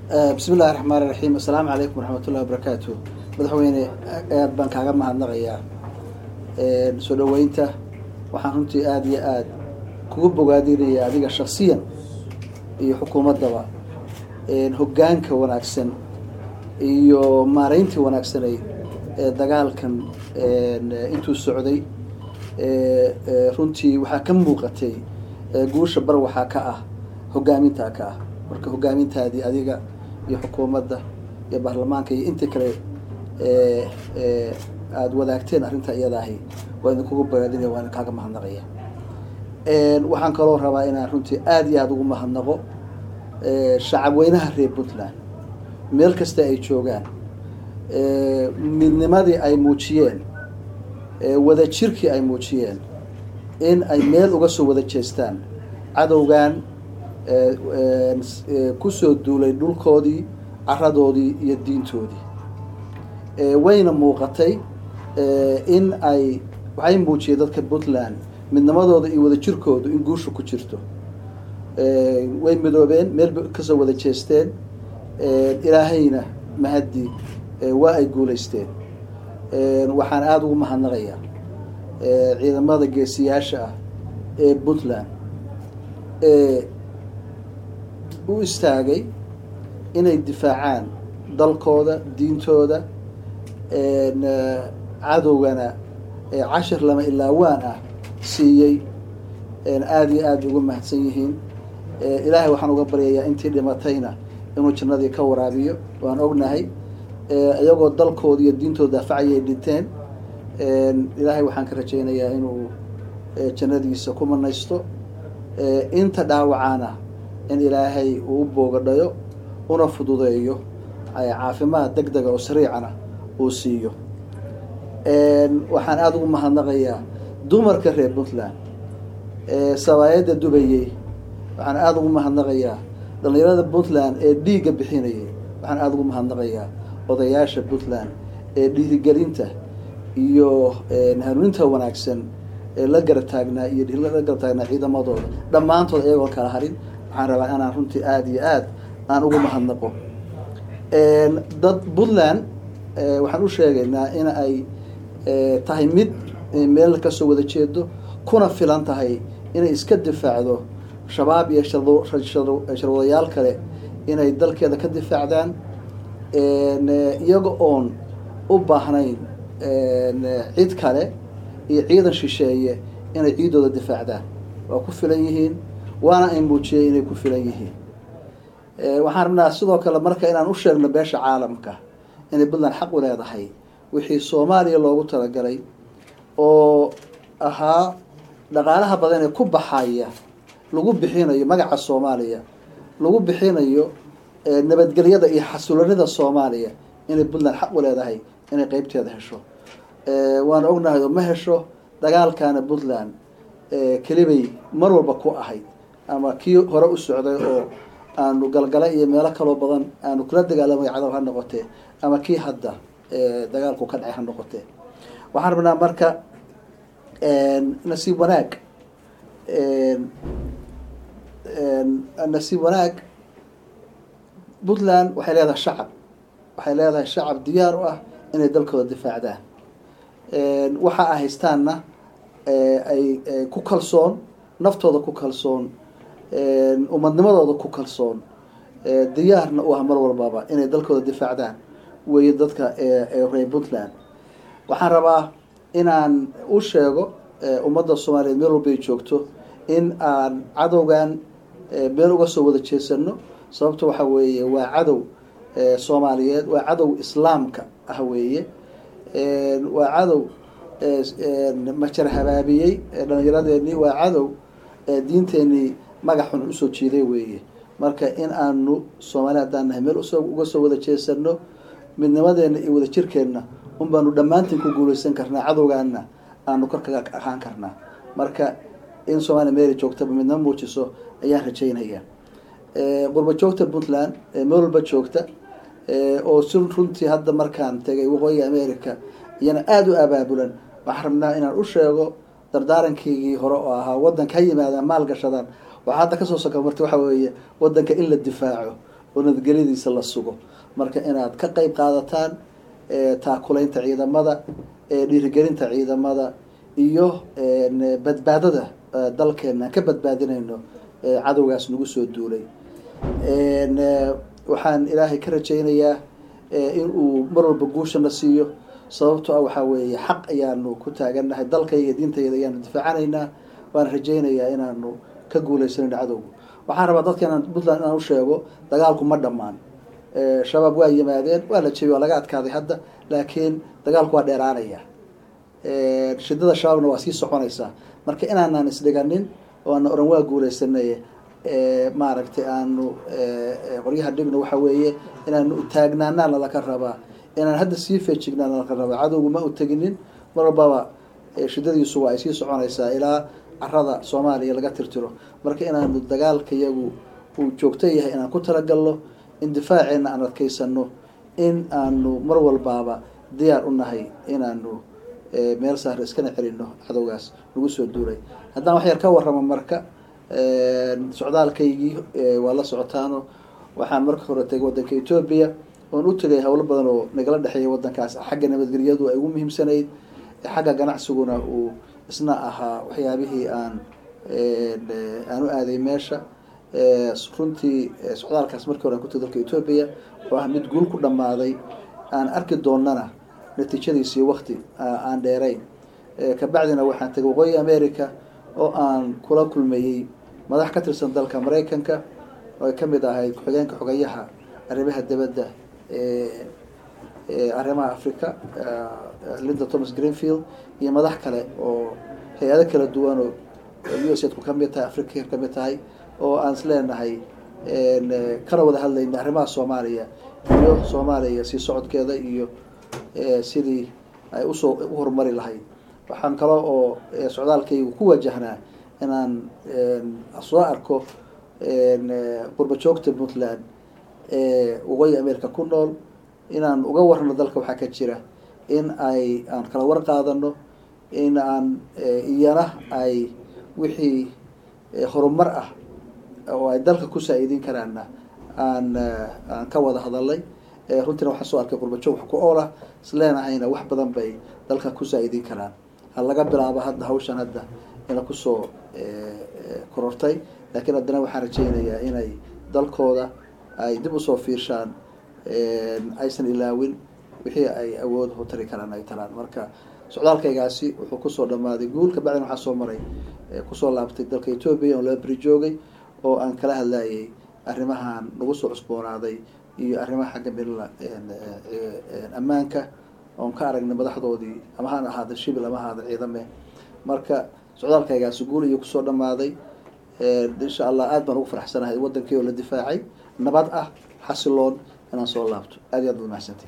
bismi illahi raxmaan iraxiim assalaamu calaykum waraxmatullahi wabarakaatu madaxweyne aad baan kaaga mahadnaqayaa soo dhaweynta waxaan runtii aada iyo aada kugu bogaadinaya adiga shaksiyan iyo xukuumaddaba hoggaanka wanaagsan iyo maarayntii wanaagsanay ee dagaalkan intuu socday runtii waxaa ka muuqatay guusha bar waxaa ka ah hoggaamintaa ka ah marka hoggaamintaadii adiga iyo xukuumadda iyo baarlamaanka iyo intii kale aada wadaagteen arrinta iyadaahi waa idinkugu bogaadinaya waa idin kaaga mahadnaqaya waxaan kaloo rabaa inaan runtii aada iyo aada ugu mahadnaqo shacab weynaha reer puntland meel kasta ay joogaan midnimadii ay muujiyeen wada jirkii ay muujiyeen in ay meel uga soo wada jeestaan cadowgan kusoo duulay dhulkoodii caradoodii iyo diintoodii wayna muuqatay in ay waxay muujiyeen dadka puntland midnimadooda iyo wada jirkoodu in guusha ku jirto way midoobeen meel kasoo wada jeesteen ilaahayna mahaddi waa ay guulaysteen waxaan aada ugu mahadnaqayaa ciidamada geesiyaasha ah ee puntland ee u istaagay inay difaacaan dalkooda diintooda cadowgana cashir lama ilaawaan ah siiyey aada iyo aada ugu mahadsan yihiin ilaahay waxaan uga baryayaa intii dhimatayna inuu jannadii ka waraabiyo waan ognahay iyagoo dalkooda iyo diintooda daafacayay dhinteen ilaahay waxaan ka rajaynayaa inuu jannadiisa ku manaysto inta dhaawacana in ilaahay uu u boogadhayo una fududeeyo caafimaad deg dega oo sariicana uu siiyo waxaan aada ugu mahadnaqayaa dumarka reer puntland sabaayadda dubayey waxaan aada ugu mahadnaqayaa dhalinyarada puntland ee dhiigga bixinayay waxaan aada ugu mahadnaqayaa odayaasha puntland ee dhiirigelinta iyo hanuuninta wanaagsan ee la garab taagnaa iyo la garab taagnaa ciidamadooda dhammaantood iyagoon kala harin waxaan rabaa inaan runtii aada iyo aada aan ugu mahadnaqo dad puntland waxaan u sheegaynaa in ay tahay mid meel kasoo wada jeedo kuna filan tahay inay iska difaacdo shabaab iyo sharwadayaal kale inay dalkeeda ka difaacdaan iyaga oon u baahnayn cid kale iyo ciidan shisheeye inay ciidooda difaacdaan waa ku filan yihiin waana ay muujiyey inay ku filan yihiin waxaan rabnaa sidoo kale marka inaan u sheegno beesha caalamka inay puntland xaq u leedahay wixii soomaaliya loogu talagalay oo ahaa dhaqaalaha badan ee ku baxaya lagu bixinayo magaca soomaaliya lagu bixinayo nabadgelyada iyo xasulanida soomaaliya inay puntland xaq u leedahay inay qeybteeda hesho waan ognahay oo ma hesho dagaalkana puntland kelibay mar walba ku ahayd ama kii hore u socday oo aanu galgala iyo meelo kaloo badan aanu kula dagaalamay cadow ha noqotee ama kii hadda dagaalku ka dhacay ha noqotee waxaan rabnaa marka nasiib wanaag nasiib wanaag puntland waxay leedahay shacab waxay leedahay shacab diyaar u ah inay dalkooda difaacdaan waxa ay haystaanna ay ku kalsoon naftooda ku kalsoon umadnimadooda ku kalsoon diyaarna u ah mar walbaba inay dalkooda difaacdaan weeye dadka reer puntland waxaan rabaa inaan u sheego ummadda soomaaliyeed meel walba ay joogto in aan cadowgan meel uga soo wada jeesano sababto waxa weeye waa cadow soomaaliyeed waa cadow islaamka ah weeye waa cadow majar habaabiyey dhalinyaradeennii waa cadow diinteenii magac xun usoo jiiday weeye marka in aanu soomaali haddaan nahay meel uga soo wada jeesano midnimadeena iyo wada jirkeenna un baanu dhammaantiin ku guuleysan karnaa cadowgaana aanu kor kaga ahaan karnaa marka in soomaaliya meela joogtaba midnimo muujiso ayaan rajaynaya qurba joogta puntland meel walba joogta oo si runtii hadda markaan tegay waqooyiga america iyana aada u abaabulan waxaan rabnaa inaan u sheego dardaarankaygii hore oo ahaa wadanka ha yimaadaan maal gashadaan waxaa hadda kasoo soka marta waxa weeye wadanka in la difaaco oo nabadgelyadiisa la sugo marka inaad ka qeyb qaadataan taakulaynta ciidamada dhiirigelinta ciidamada iyo badbaadada dalkeena aan ka badbaadinayno cadowgaas nagu soo duulay waxaan ilaahay ka rajaynayaa in uu mar walba guushana siiyo sababto ah waxaa weeye xaq ayaanu ku taagannahay dalkayga diintayda ayaanu difaacanaynaa waan rajaynayaa inaanu ka guuleysanayno cadowga waxaan rabaa dadkeenan puntland inaan usheego dagaalku ma dhammaan shabaab waa yimaadeen waa la jebiyey waa laga adkaaday hadda laakiin dagaalku waa dheeraanaya shidada shabaabna waa sii soconaysaa marka inaanaan isdhiganin oo aana oran waa guuleysanay maaragtay aanu qoryaha dhigno waxa weeye inaanu taagnaanaa lalaka rabaa inaan hadda sii feejignaa lalaka rabaa cadowgu ma u teginin mar walbaba shidadiisu waa ay sii soconaysaa ilaa carada soomaaliya laga tirtiro marka inaanu dagaalka iyagu uu joogto yahay inaan ku talagalno in difaaceena aan adkaysano in aanu mar walbaaba diyaar u nahay inaanu meel saare iskana celino cadowgaas nagu soo duulay haddaan wax yar ka warramo marka socdaalkaygii waa la socotaano waxaan marka hore tegay waddanka etoobiya oon u tegay howlo badan oo nagala dhexeeya waddankaas xagga nabadgelyadu ay ugu muhiimsanayd xagga ganacsiguna uu isna ahaa waxyaabihii aan aan u aaday meesha runtii socdaalkaas markii hore aan ku tegay dalka etoobiya oo ah mid guul ku dhammaaday aan arki doonana natiijadiisii wakti aan dheerayn kabacdina waxaan tegay waqooyi america oo aan kula kulmayey madax ka tirsan dalka maraykanka oo ay kamid ahayd ku-xigeenka xogayaha arrimaha dibadda arrimaha africa linda thomas greenfield iyo madax kale oo hay-ado kala duwan oo u s ku kamid tahay africa kamid tahay oo aan isleenahay kana wada hadlayna arrimaha soomaaliya iyo soomaaliya sii socodkeeda iyo sidii ay usoo u horumari lahayd waxaan kale oo socdaalkaygu ku wajahnaa inaan soo arko qurba joogta puntland waqooyi america ku nool inaan uga warano dalka waxaa ka jira in ay aan kala war qaadano in aan iyana ay wixii horumar ah oo ay dalka ku saa-iidin karaana aan aan ka wada hadalay runtiina waxaan soo arkay qurbajoog wax ku oolah isleenahayna wax badan bay dalka ku saa-iidin karaan ha laga bilaabo hadda hawshan hadda ina kusoo korortay laakiin haddana waxaan rajeynayaa inay dalkooda ay dib usoo fiirshaan aysan ilaawin wixii ay awood u tari karaan ay talaan marka socdaalkaygaasi wuxuu kusoo dhamaaday guul kabacdina waxaa soo maray kusoo laabtay dalka etoobiya oon laba beri joogay oo aan kala hadlayay arrimahan nagu soo cusboonaaday iyo arrimaha xagga milila ammaanka oon ka aragnay madaxdoodii ama haan ahaada shibil ama ahaada ciidame marka socdaalkaygaasi guul iyo kusoo dhamaaday insha allah aad baan ugu faraxsanahay wadankii oo la difaacay nabad ah xasiloon inaan soo laabto aad iyo aad baad mahadsantahi